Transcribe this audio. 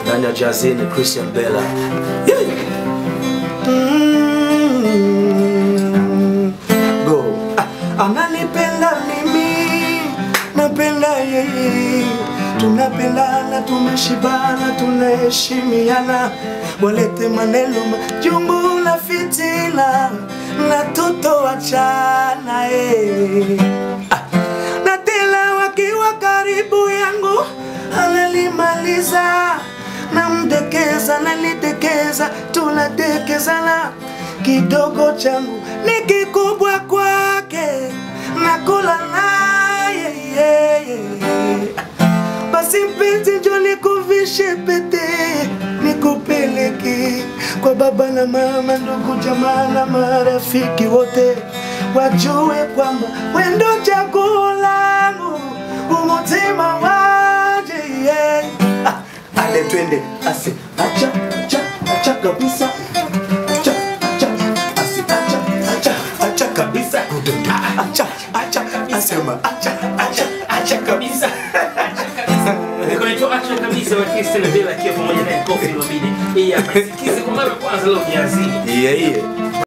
ndani ya jazini Christian Bella. Mm, Go. Ah, ananipenda mimi, napenda yeye, tunapendana, tumeshibana, tunaheshimiana, walete maneno majungu na fitina na tutoachana eh. Ah, na tena wakiwa karibu yangu analimaliza namdekeza nalitekeza tunadekezana kidogo changu ni kikubwa kwake nakula naye yeye basi mpenzi njo nikuvishe pete nikupeleke kwa baba na mama ndugu jamaa na marafiki wote wajue kwamba wendo chaguo langu umutima waje yeah. ah, ale twende asi acha acha acha kabisa acha acha asi acha acha acha kabisa Ah, acha acha asema acha acha acha kabisa Kunaitwa acha kabisa wa Christian Bella akiwa pamoja na Kofi Olomide. Hii hapa sikize kwa mara ya kwanza leo kiazini. yeah, yeah.